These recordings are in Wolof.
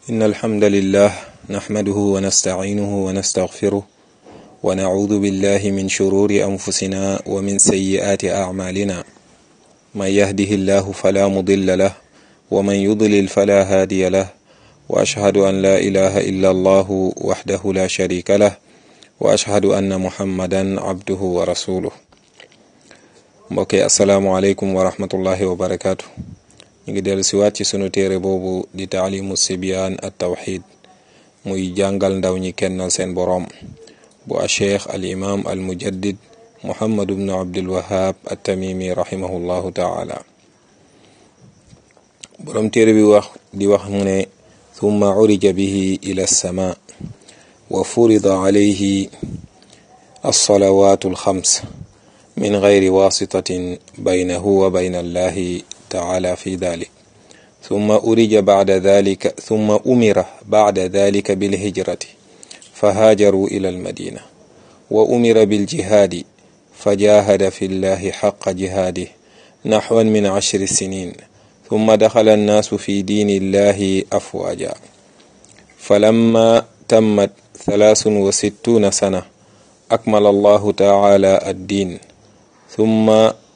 إن الحمد لله نحمده ونستعينه ونستغفره ونعوذ بالله من شرور أنفسنا ومن سيئات أعمالنا من يهده الله فلا مضل له ومن يضلل فلا هادي له وأشهد أن لا إله إلا الله وحده لا شريك له وأشهد أن محمدا عبده ورسوله mbokki asalaamualeykum wa rahmatullahi wa barakaatu ñu ngi dellu siwaat ci sunu téere boobu di taalimu sibyaan at tawxid muy jàngal ndaw ñi kennal seen boroom bu a cheikh al imam al mujaddid muhammad bnu abdul wahab at tamimi rahimahullahu taala boroom téere bi wax di wax mu ne thumma urija bihi ila alsama wa furida alayhi alsalawatu alxams min gayri wasitatin baynahu wa bayna allahi taala fi dalik summa urija bacda dalika summa umira bacda dalika bilhijrati fahaajaruu ila almadina wa umira biljihaadi fajahada fi llahi xaqa jihaadih naxwan min cashri sinin summa daxala annaasu fi diini illahi afwaaja falamma tammat thalaathun wa sittuna sana akmala allahu taala addiin ثم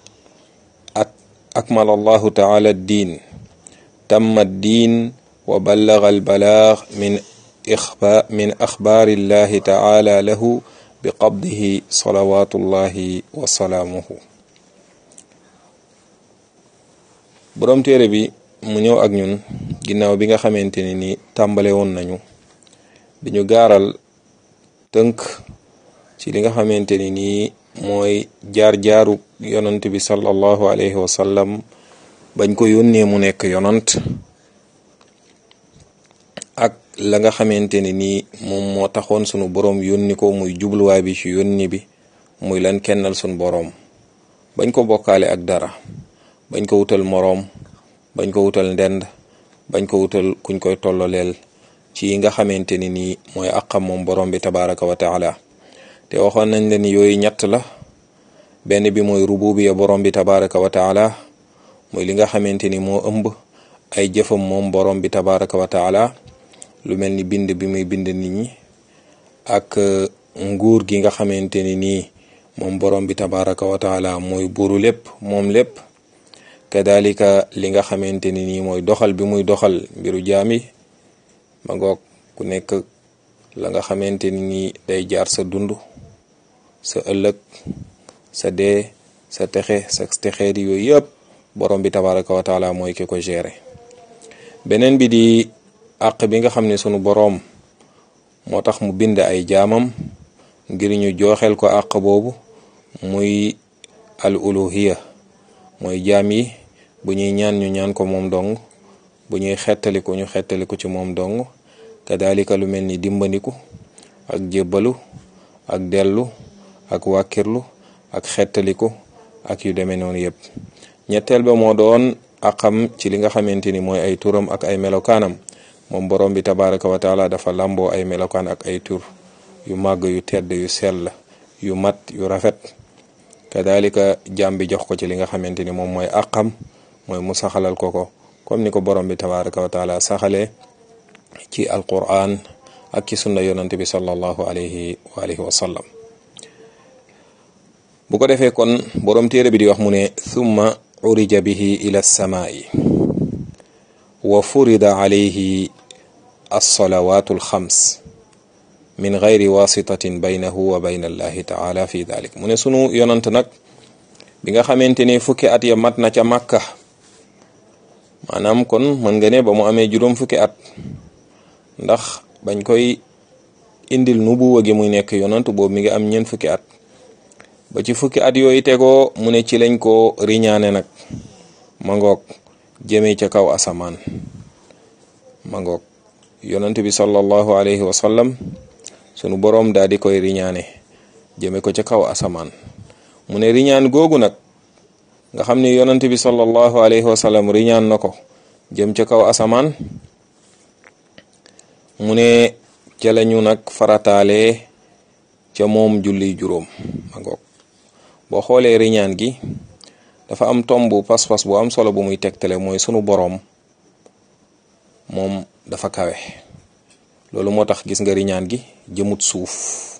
أكمل الله تعالى الدين تم الدين وبلغ البلاغ من إخبار من أخبار الله تعالى له بقبضه صلوات الله وسلامه borom téere bi mu ñëw ak ñun ginnaaw bi nga xamante ne ni tàmbale woon nañu di ñu gaaral tënk ci li nga xamante ni nii mooy jaar-jaaru yonant bi sallallahu alayhi wa sallam bañ ko yónnee mu nekk yonant ak la nga xamante ne nii moom moo taxoon sunu boroom yónni ko muy jubluwaay bi ci yónni bi muy lan kennal sunu boroom bañ ko bokkaale ak dara bañ ko wutal moroom bañ ko wutal ndend bañ ko wutal kuñ koy tolloleel ci yi nga xamante ni nii mooy àqam moom boroom bi tabaraka wa taala te waxoon nañ leen yooyu ñett la benn bi mooy rububiya borom bi tabaraka wa taala muy li nga xamante ni moo ëmb ay jëfam moom borom bi tabaraka wa taala lu mel ni bind bi muy bind nit ñi ak nguur gi nga xamante ni nii moom borom bi tabaraka wa taala mooy buuru lépp moom lépp kadalika li nga xamante ni nii mooy doxal bi muy doxal mbiru jaami ma ngoog ku nekk la nga xamante ni nii day jaar sa dund sa ëllëg sa dee sa texe sa texee di yooyu yëpp borom bi tabaraka wa taala mooy ki ko géré beneen bi di àq bi nga xam ne sunu boroom moo tax mu bind ay jaamam ngir ñu jooxel ko àq boobu muy al uluhiya mooy jaam yi bu ñuy ñaan ñu ñaan ko moom dong bu ñuy xettaliku ñu xettaliku ci moom dong kadalika lu mel ni dimbandiku ak jébbalu ak dellu ak wàkkirlu ak xettaliku ak yu demee noonu yëpp ñetteel ba moo doon akam ci li nga xamante ni mooy ay turam ak ay melokaanam moom borom bi tabaraka wa taala dafa lamboo ay melokaan ak ay tur yu màgg yu tedd yu sell yu mat yu rafet kadalika jaam bi jox ko ci li nga xamante ni moom mooy akam mooy mu saxalal ko ko comme ni ko borom bi tabaraka wa taala saxalee ci alquran ak ci sunna yonante bi sallallahu alayhi wa alihi wa sallam bu ko defee kon boroom téere bi di wax mu ne thumma urija bihi ila alsamaai wa furida alayhi alsalawatu alxams min gayri wasitatin baynahu wa bayna allahi taala fi dalik mu ne sunu yonant nag bi nga xamante ni fukki at ya mat na ca màkka maanaam kon mën nga ne ba mu amee juróom fukki at ndax bañ koy indil nubuwa gi muy nekk yonant boobu mi ngi am ñeent fukki at ba ci fukki at yooyu tegoo mu ne ci lañ ko riñaane nag ma ngoog jëmee ca kaw asamaan ma ngoog yonant bi sallallahu alayhi wa sallam sunu boroom daal di koy riñaane jëme ko ca kaw asamaan mu ne riñaan googu nag nga xam ne yonant bi sallallahu alayhi wa sallam riñaan na ko jëm ca kaw asamaan mu ne ca lañu nag farataale ca moom julli juróom ma ngoog boo xoolee riñaan gi dafa am tomb pas-pas bu am solo bu muy tegtale mooy sunu boroom moom dafa kawe loolu moo tax gis nga riñaan gi jëmut suuf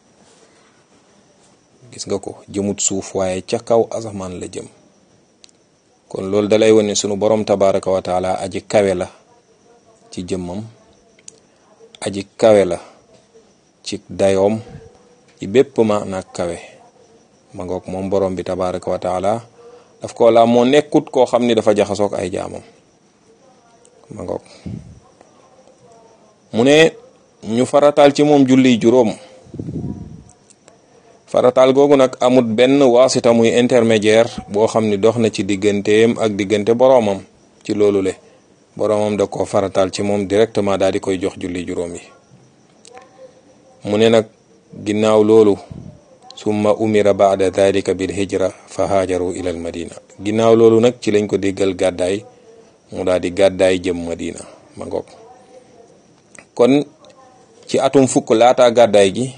gis nga ko jëmut suuf waaye ca kaw asamaan la jëm kon loolu dalay wane sunu borom tabaraka wa taala aji kawe la ci jëmmam aji kawe la ci dayoom ci bépp maanaam kawe ma ngoog moom borom bi tabaraka wa taala daf ko la moo nekkut koo xam ni dafa jaxasoog ay jaamam ma ngoog mu ne ñu farataal ci moom julli juróom farataal googu nag amut benn waasita muy intermédiaire boo xam ni dox na ci digganteem ak diggante boroomam ci loolu le boroomam da koo farataal ci moom directement daal di koy jox julli juróom yi mu ne nag ginnaaw loolu summa umira baada dalika bil hijra fa haajaru ila al madina ginnaaw loolu nag ci lañ ko diggal gàddaay mu daal di gàddaay jëm madina ma ngoog kon ci atum fukk laata gàddaay gi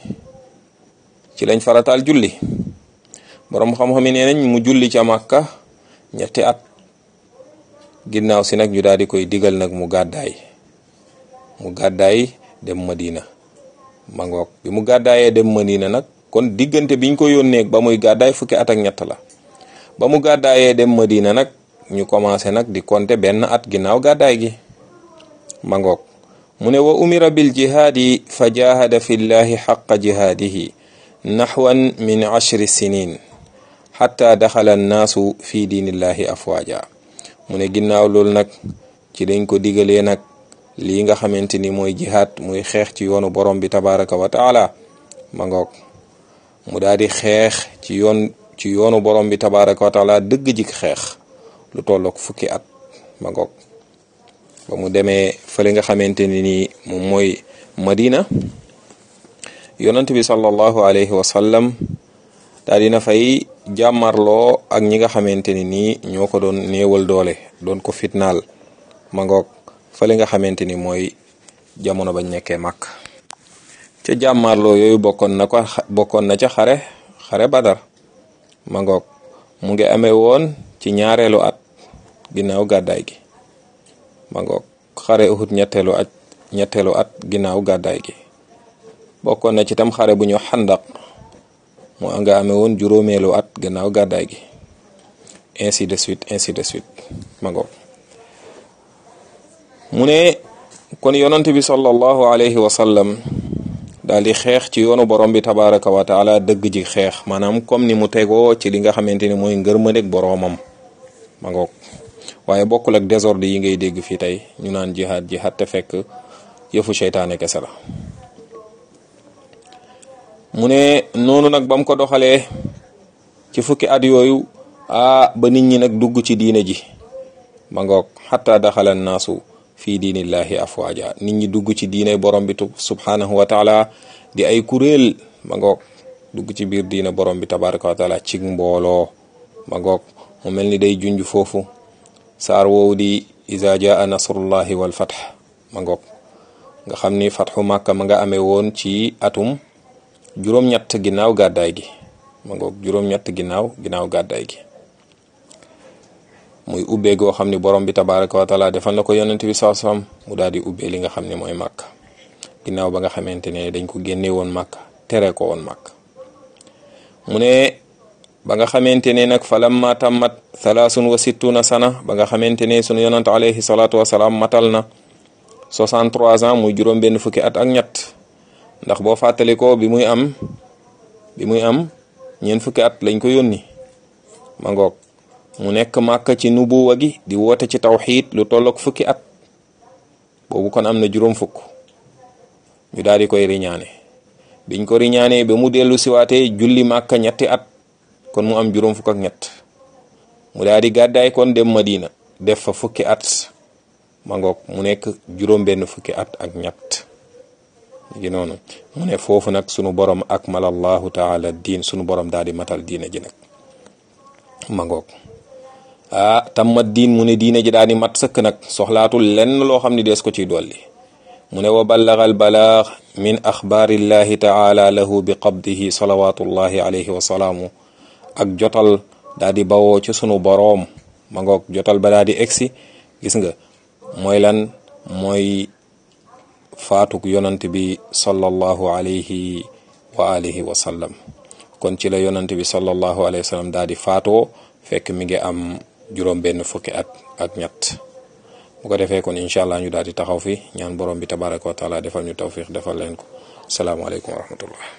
ci lañ farataal julli boroom xam-xam yi nee nañ mu julli ca màkka ñetti at ginnaaw si nag ñu daal di koy digal nag mu gàddaay mu gàddaay dem madina ma ngoog bi mu gàddaayee dem madina nag kon diggante biñ ko yónnee ba muy gàddaay fukki at ak ñett la ba mu gàddaayee dem madina nag ñu commencé nag di compter benn at ginnaaw gàddaay gi ma ngoog mu ne wa umira bil jihaadi fa jahada fi llahi xaqa jihaadihi naxwan min ashri sinin xatta daxala annaasu fi diinillahi afwaaja mu ne ginnaaw loolu nag ci dañ ko digalee nag lii nga xamante ni mooy jihaad muy xeex ci yoonu borom bi tabaraka wa taala ma ngoog mu daal di xeex ci yoon ci yoonu borom bi tabaraka wa taala dëgg jik xeex lu tollook fukki at ma ngoog ba mu demee fële nga xamante ni nii moom mooy madina yonent bi sallallahu alayhi wa sallam daal dina fay jàmmarloo ak ñi nga xamante ni nii ñoo ko doon néewal doole doon ko fitnaal ma ngoog fële nga xamante ni mooy jamono bañ nekkee màkk ca jàmmarloo yooyu bokkoon na ko bokkoon na ca xare xare badar ma ngoog mu ngi amee woon ci ñaareelu at ginnaaw gàddaay gi ma ngoog xare uhud ñetteelu at ñetteelu at ginnaaw gàddaay gi bokkoon na ci tam xare bu ñu xandaq mu nga amee woon juróomeelu at gannaaw gàddaay gi ainsi de suite ainsi de suite ma ngoog mu ne kon yonent bi sallallahu alayhi wa sallam daal di xeex ci yoonu borom bi tabaraka wa taala dëgg ji xeex maanaam comme ni mu tegoo ci li nga xamante ni mooy ngërmandeg boroomam ma ngoog waaye bokkul ak désordre yi ngay dégg fii tey ñu naan jihaad jihaad te fekk yëfu seytaane kese la mu ne noonu nag ba mu ko doxalee ci fukki at yooyu ah ba nit ñi nag dugg ci diine ji ma ngoog xatta daxala naasu fii diinillahi afwaaja nit ñi dugg ci diine borom bi subhanahu wa taala di ay kuréel ma ngoog dugg ci biir diine borom bi tabaraka wa taala cig mbooloo ma ngoog mu mel ni day junj foofu saar woowu di iza jaa nasrullahi wal fatx ma ngoog nga xam ni fatxu màkka ma nga amee woon ci atum juróom-ñett ginnaaw gàddaay gi ma ngoog juróom-ñett ginnaaw ginnaaw gàddaay gi muy ubbee goo xam ni borom bi tabaraka wa taala defal na ko yonent bi saa sam mu daal di ubbee li nga xam ne mooy màkk ginnaaw ba nga xamante ne dañ ko génne woon màkk tere ko woon màkk mu ne ba nga xamante ne nag falamma tammat thalaasun wa sittuna sana ba nga xamante ne sunu yonent alayhi salaatu wasalaam matal na 63 ans muy juróom benn fukki at ak ñett ndax boo fàttalikoo bi muy am bi muy am ñeent fukki at lañ ko yónni ma ngoog mu nekk màkk ci nubuwa gi di woote ci tawxiid lu tollook fukki at boobu kon am na juróom fukk ñu daal di koy riñaane biñ ko riñaane ba mu dellu siwaatee julli màkk ñetti at kon mu am juróom fukk ak ñett mu daal di gàddaay kon dem Madina def fa fukki at ma ngoog mu nekk juróom benn fukki at ak ñett gi noonu mu ne foofu nag sunu borom akmalallahu taala diin sunu borom daal di matal diine ji nag ma ngoog ah tammat diin mu ne diine ji daal di mat sëkk nag soxlaatul lenn loo xam ne dees ko ciy dolli mu ne wa ballaga al balaax min axbaarillahi taala lahu bi qabdihi salawatullahi alayhi wa salaamu ak jotal daal di bawoo ci sunu boroom ma ngoog jotal ba daal di egsi gis nga mooy lan mooy faatuk yonant bi sallallahu alayhi wa alihi wa sallam kon ci la yonant bi sallallahu alayhi wa sallam daal di faatoo fekk mi ngi am juróom benn fukki at ak ñett bu ko defee kon incha allah ñu daal di taxaw fi ñaan borom bi tabaraka wa taala defal ñu tawfiq defal leen ko salaamaaleykum wa rahmatullah